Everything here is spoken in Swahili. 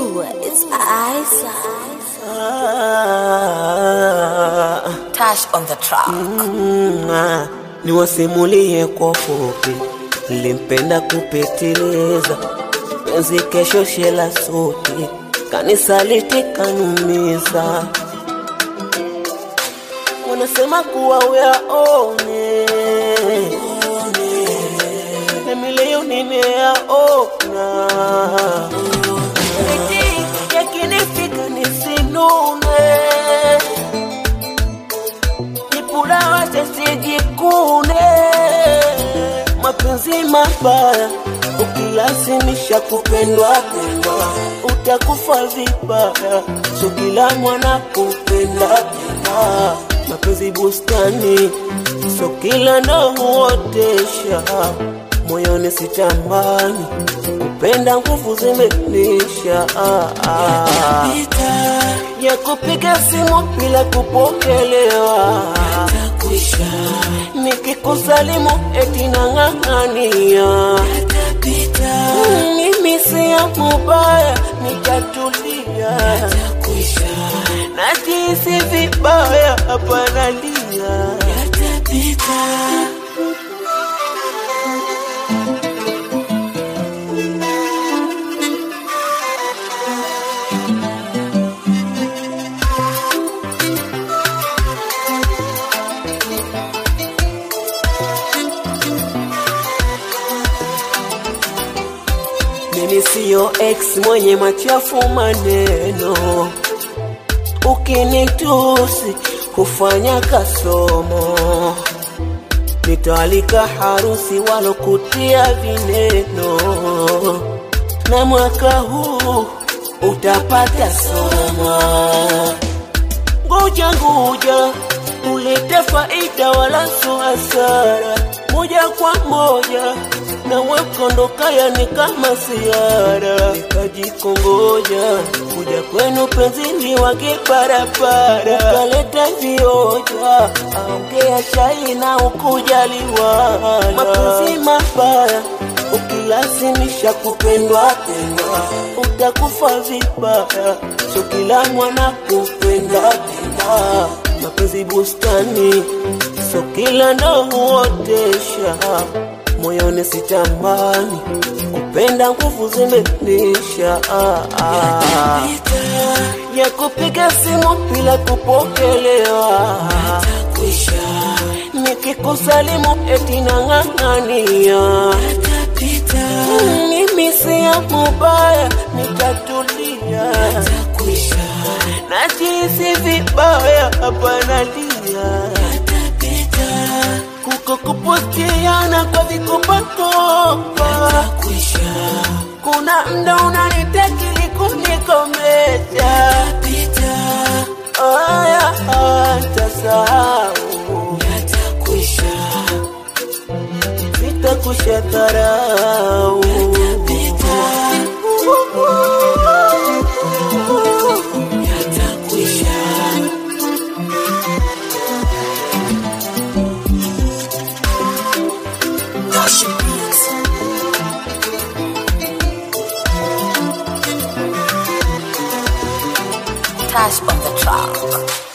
Ooh, it's Isa. Tash on the track. Mm, niwasimulie kwa fupi, nilimpenda kupitiliza, penzi kesho shela suti, kanisaliti kanumiza, wanasema kuwa uyaone nami leo nimeyaona, eti yakinifika nisinune Nipula wacha sijikune, mapenzi mabaya ukilazimisha kupendwa pendwa, utakufa vibaya. So kila mwana kupenda penda, mapenzi bustani, so kila ndo huotesha moyoni sitamani kupenda, nguvu zimenisha ah, ah ya kupiga simu bila kupokelewa, nikikusalimu eti nang'ang'ania, mimi si ya mubaya, nitatulia, najisi vibaya, hapana lia Mimi siyo ex mwenye machafu maneno, ukinitusi hufanya kasomo, nitaalika harusi walokutia vineno, na mwaka huu utapata somo. Ngoja ngoja ulete faida wala so hasara, moja kwa moja na wekondoka, yani kama siara, nikajikongoja kuja kwenu penzini wake barabara, ukaleta vioja, aongea shai na ukujaliwa, mapenzi mabaya ukilazimisha kupendwa pendwa, utakufa vibaya. So kila mwana kupenda penda, mapenzi bustani, so kila ndo huotesha moyoni sitamani kupenda, nguvu zimenisha ah, ah. ya kupiga simu bila kupokelewa, nikikusalimu eti nang'ang'ania, mimi si ya mubaya, nitatulia, najisi vibaya, hapana lia kuko kupostiana kwa vikopakopa, kuna mda unanitakili kunikomesha, aya tasahau, sitakusha dharau Tash on the track.